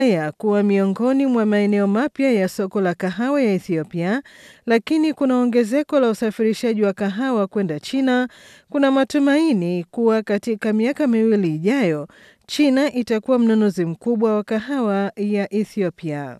ya kuwa miongoni mwa maeneo mapya ya soko la kahawa ya Ethiopia, lakini kuna ongezeko la usafirishaji wa kahawa kwenda China. Kuna matumaini kuwa katika miaka miwili ijayo, China itakuwa mnunuzi mkubwa wa kahawa ya Ethiopia.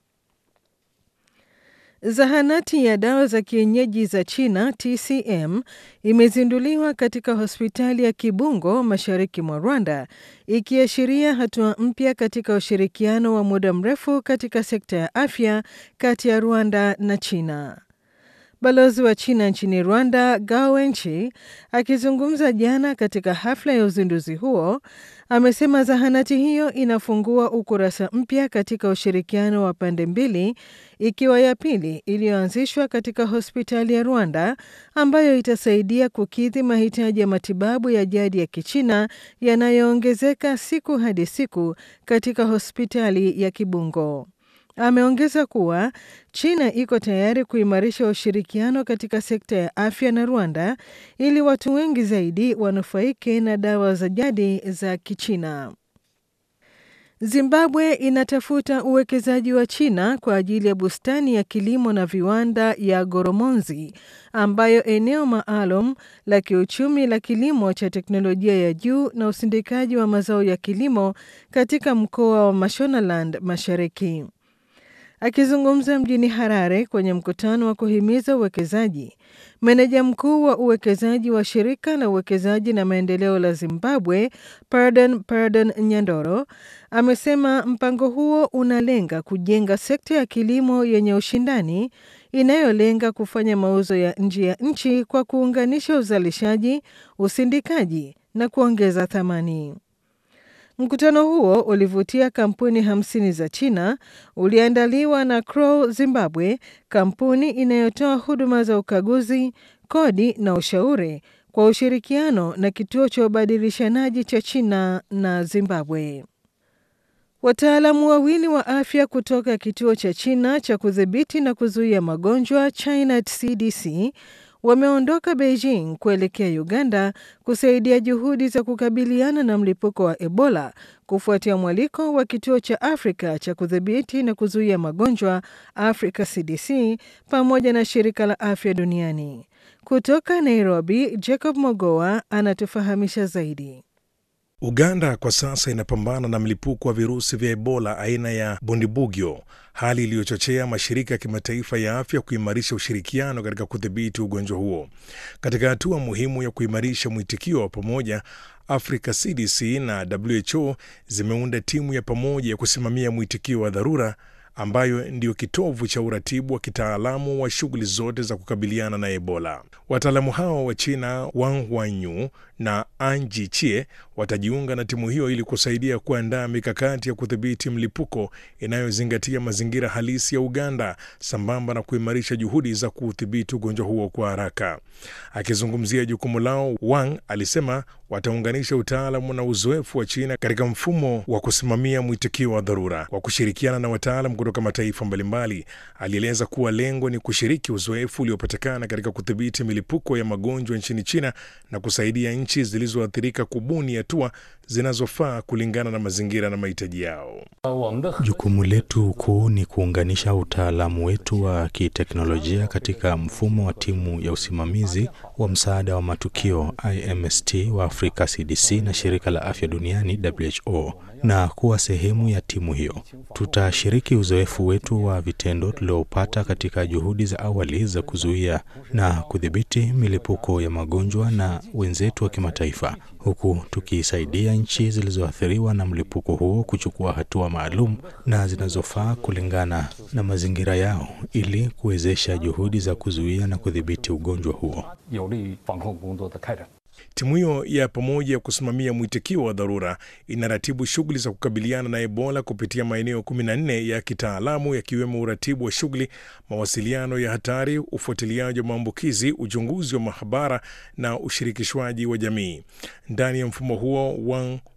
Zahanati ya dawa za kienyeji za China TCM imezinduliwa katika hospitali ya Kibungo mashariki mwa Rwanda, ikiashiria hatua mpya katika ushirikiano wa muda mrefu katika sekta ya afya kati ya Rwanda na China. Balozi wa China nchini Rwanda, Gao Wenchi, akizungumza jana katika hafla ya uzinduzi huo, amesema zahanati hiyo inafungua ukurasa mpya katika ushirikiano wa pande mbili, ikiwa ya pili iliyoanzishwa katika hospitali ya Rwanda ambayo itasaidia kukidhi mahitaji ya matibabu ya jadi ya Kichina yanayoongezeka siku hadi siku katika hospitali ya Kibungo. Ameongeza kuwa China iko tayari kuimarisha ushirikiano katika sekta ya afya na Rwanda ili watu wengi zaidi wanufaike na dawa za jadi za Kichina. Zimbabwe inatafuta uwekezaji wa China kwa ajili ya bustani ya kilimo na viwanda ya Goromonzi ambayo eneo maalum la kiuchumi la kilimo cha teknolojia ya juu na usindikaji wa mazao ya kilimo katika mkoa wa Mashonaland Mashariki. Akizungumza mjini Harare kwenye mkutano wa kuhimiza uwekezaji, meneja mkuu wa uwekezaji wa shirika la uwekezaji na maendeleo la Zimbabwe, Pardon Pardon Nyandoro, amesema mpango huo unalenga kujenga sekta ya kilimo yenye ushindani inayolenga kufanya mauzo ya nje ya nchi kwa kuunganisha uzalishaji, usindikaji na kuongeza thamani. Mkutano huo ulivutia kampuni hamsini za China, uliandaliwa na Crow Zimbabwe, kampuni inayotoa huduma za ukaguzi, kodi na ushauri kwa ushirikiano na kituo cha ubadilishanaji cha China na Zimbabwe. Wataalamu wawili wa afya kutoka kituo cha China cha kudhibiti na kuzuia magonjwa China CDC wameondoka Beijing kuelekea Uganda kusaidia juhudi za kukabiliana na mlipuko wa Ebola kufuatia mwaliko wa kituo cha Afrika cha kudhibiti na kuzuia magonjwa Africa CDC pamoja na shirika la afya duniani. Kutoka Nairobi, Jacob Mogoa anatufahamisha zaidi. Uganda kwa sasa inapambana na mlipuko wa virusi vya Ebola aina ya Bundibugyo, hali iliyochochea mashirika ya kimataifa ya afya kuimarisha ushirikiano katika kudhibiti ugonjwa huo. Katika hatua muhimu ya kuimarisha mwitikio wa pamoja, Africa CDC na WHO zimeunda timu ya pamoja ya kusimamia mwitikio wa dharura ambayo ndiyo kitovu cha uratibu wa kitaalamu wa shughuli zote za kukabiliana na Ebola. Wataalamu hao wa China Wang Wanyu na Anji Chie watajiunga na timu hiyo ili kusaidia kuandaa mikakati ya kudhibiti mlipuko inayozingatia mazingira halisi ya Uganda sambamba na kuimarisha juhudi za kuudhibiti ugonjwa huo kwa haraka. Akizungumzia jukumu lao, Wang alisema wataunganisha utaalamu na uzoefu wa China katika mfumo wa kusimamia mwitikio wa dharura kwa kushirikiana na wataalam kutoka mataifa mbalimbali. Alieleza kuwa lengo ni kushiriki uzoefu uliopatikana katika kudhibiti milipuko ya magonjwa nchini China na kusaidia nchi zilizoathirika kubuni hatua zinazofaa kulingana na mazingira na mahitaji yao. Jukumu letu kuu ni kuunganisha utaalamu wetu wa kiteknolojia katika mfumo wa timu ya usimamizi wa msaada wa matukio IMST wa Afrika CDC na shirika la afya duniani WHO na kuwa sehemu ya timu hiyo. Tutashiriki uzoefu wetu wa vitendo tuliopata katika juhudi za awali za kuzuia na kudhibiti milipuko ya magonjwa na wenzetu wa kimataifa, huku tukisaidia nchi zilizoathiriwa na mlipuko huo kuchukua hatua maalum na zinazofaa kulingana na mazingira yao ili kuwezesha juhudi za kuzuia na kudhibiti ugonjwa huo. Timu hiyo ya pamoja ya kusimamia mwitikio wa dharura inaratibu shughuli za kukabiliana na Ebola kupitia maeneo 14 ya kitaalamu yakiwemo uratibu wa shughuli, mawasiliano ya hatari, ufuatiliaji wa maambukizi, uchunguzi wa mahabara na ushirikishwaji wa jamii. Ndani ya mfumo huo, Wang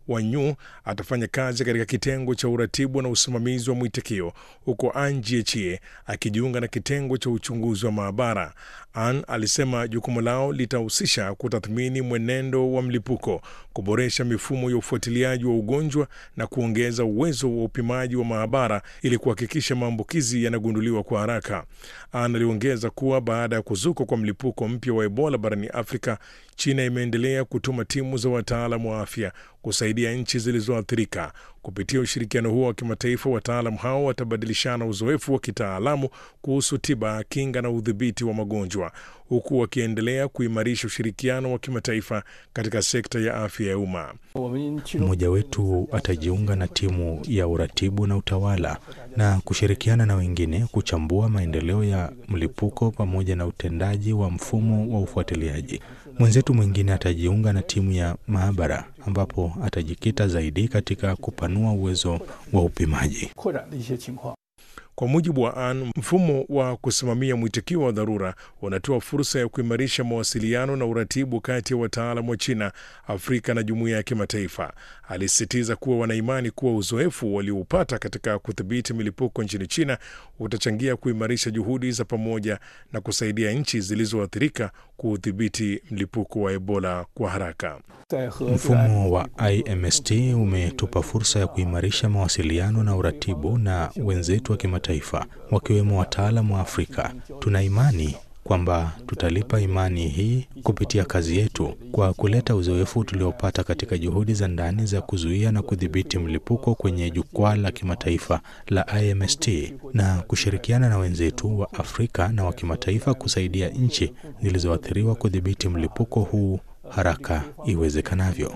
Wanyu atafanya kazi katika kitengo cha uratibu na usimamizi wa mwitikio, huko An Jiechie akijiunga na kitengo cha uchunguzi wa maabara. An alisema jukumu lao litahusisha kutathmini mwenendo wa mlipuko, kuboresha mifumo ya ufuatiliaji wa ugonjwa na kuongeza uwezo wa upimaji wa maabara ili kuhakikisha maambukizi yanagunduliwa kwa haraka. An aliongeza kuwa baada ya kuzuka kwa mlipuko mpya wa Ebola barani Afrika, China imeendelea kutuma timu za wataalamu wa afya kusaidia nchi zilizoathirika. Kupitia ushirikiano huo wa kimataifa, wataalamu hao watabadilishana uzoefu wa kitaalamu kuhusu tiba, kinga na udhibiti wa magonjwa, huku wakiendelea kuimarisha ushirikiano wa kimataifa katika sekta ya afya ya umma. Mmoja wetu atajiunga na timu ya uratibu na utawala na kushirikiana na wengine kuchambua maendeleo ya mlipuko pamoja na utendaji wa mfumo wa ufuatiliaji. Mwenzetu mwingine atajiunga na timu ya maabara ambapo atajikita zaidi katika kupanua uwezo wa upimaji. Kwa mujibu wa An, mfumo wa kusimamia mwitikio wa dharura unatoa fursa ya kuimarisha mawasiliano na uratibu kati ya wataalam wa China, Afrika na jumuiya ya kimataifa. Alisisitiza kuwa wanaimani kuwa uzoefu walioupata katika kudhibiti milipuko nchini China utachangia kuimarisha juhudi za pamoja na kusaidia nchi zilizoathirika kuudhibiti mlipuko wa Ebola kwa haraka. Mfumo wa IMST umetupa fursa ya kuimarisha mawasiliano na uratibu na wenzetu wa kimataifa wakiwemo wataalamu wa Afrika. Tuna imani kwamba tutalipa imani hii kupitia kazi yetu kwa kuleta uzoefu tuliopata katika juhudi za ndani za kuzuia na kudhibiti mlipuko kwenye jukwaa la kimataifa la IMST na kushirikiana na wenzetu wa Afrika na wa kimataifa kusaidia nchi zilizoathiriwa kudhibiti mlipuko huu haraka iwezekanavyo.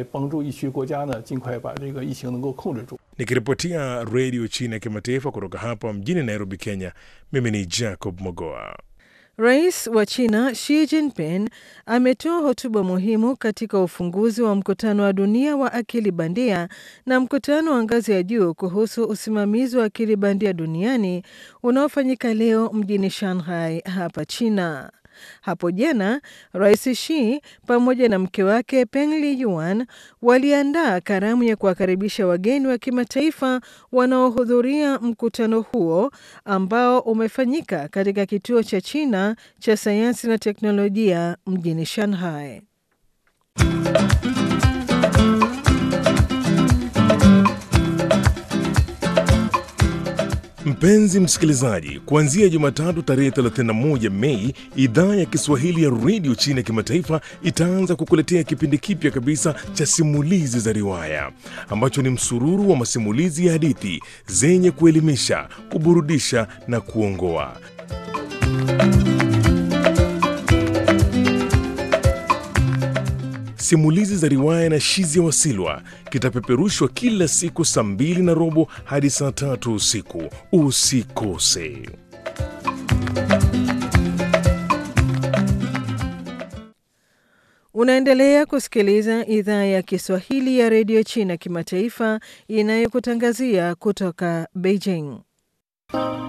Nikiripotia redio China ya kimataifa kutoka hapa mjini Nairobi, Kenya, mimi ni Jacob Mogoa. Rais wa China Xi Jinping ametoa hotuba muhimu katika ufunguzi wa mkutano wa dunia wa akili bandia na mkutano wa ngazi ya juu kuhusu usimamizi wa akili bandia duniani unaofanyika leo mjini Shanghai hapa China. Hapo jana Rais Xi pamoja na mke wake Peng Liyuan waliandaa karamu ya kuwakaribisha wageni wa kimataifa wanaohudhuria mkutano huo ambao umefanyika katika kituo cha China cha sayansi na teknolojia mjini Shanghai. Mpenzi msikilizaji, kuanzia Jumatatu tarehe 31 Mei, idhaa ya Kiswahili ya redio China ya kimataifa itaanza kukuletea kipindi kipya kabisa cha simulizi za riwaya ambacho ni msururu wa masimulizi ya hadithi zenye kuelimisha, kuburudisha na kuongoa. Simulizi za riwaya na Shizia Wasilwa kitapeperushwa kila siku saa mbili na robo hadi saa tatu usiku. Usikose. Unaendelea kusikiliza idhaa ya Kiswahili ya redio China kimataifa inayokutangazia kutoka Beijing.